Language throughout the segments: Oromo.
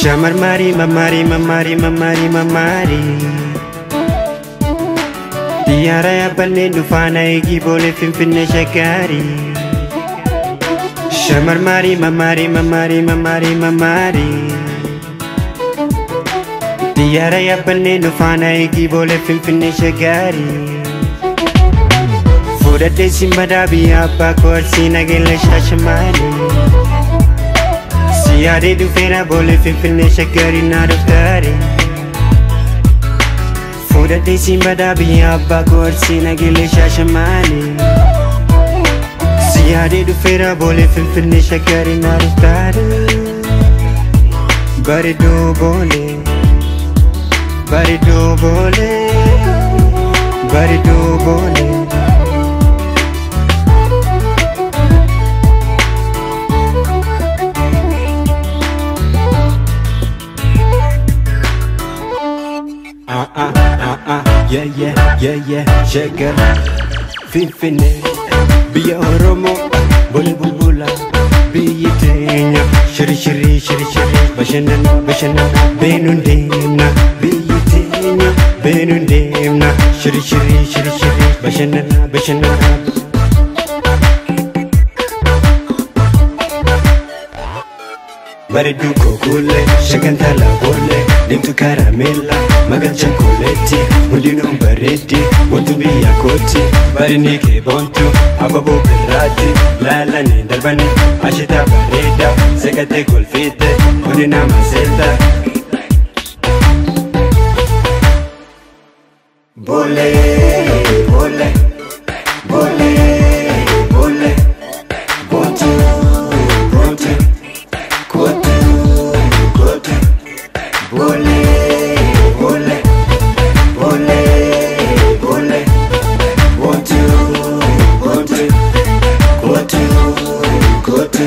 Shamarmarii mammarii mammarii mammarii mammarii Xiyyaara yaabbannee dhufaana eegii boolee finfinnee shaggaarii Shamarmarii mammarii mammarii mammarii mammarii Xiyyaara yaabbannee dhufaana eegii boolee finfinnee shaggaarii Fuudhadhee simbadaa biyya abbaa koorsii nageenya shaashamaanii Siyaadee dhufeera boolee finfinnee shaggaarii naa dhuftaare Fuudhadhee simbadaa biyya abbaa koorsii nageenya shaashamaanii Siyaadee dhufeera boolee finfinnee shaggaarii naa dhuftaare Bareedoo boolee Bareedoo boolee Bareedoo boolee ah ah ah ah yeah yeah yeah yeah shaggar finfinnee biyya oromoo bolee bulbula biyyi teenya shiri shiri shiri shiri bashannana bashannana beenuun deemna biyyi teenya beenuun deemna shiri shiri shiri shiri bashannana bashannana Bareedduu kokuulee shagantaa laaboolee deemtu karameella magaan chokkoleetti hundinuu bareeddi wantu biyya kooti barinii kee boontu ababoo birraatti laalanii darbanii ashitaa bareeda seqatee kolfiite hundinaa maseelta. Boolee boolee boolee boolee boontu boontu. Kote, kote, bole, bole, bole, bole, one, two, one, two, kote, kote.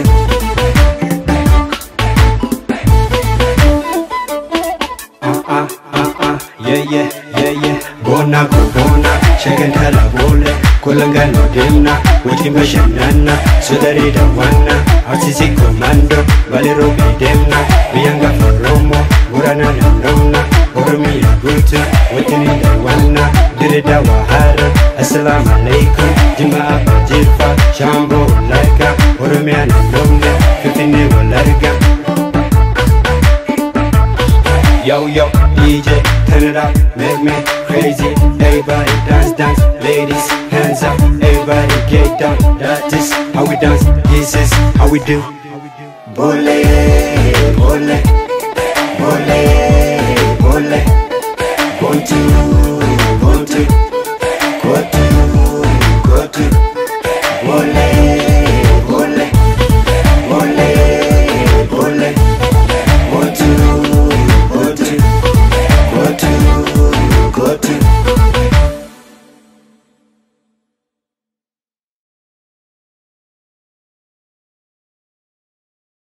Ah, ah, ah, ah, yeah, yeah, yeah, yeah. Bona ko bona, shagan kala bole, kulanga no demna, wati mashanana, sudari da wana, arsisi komando, balero bidemna, biyanga foromo, burana na nona, oromia gutu, wati ni da wana, dire da wahara, assalamu alaikum, jima apa jirfa, shambo laika, oromia na nona, fifine walarga, Yo, yo, DJ, turn it up, make me crazy. Everybody dance, dance, ladies, hands up. Everybody get down, that is how we dance. This is how we do. Bole, bole, bole, bole, one, two.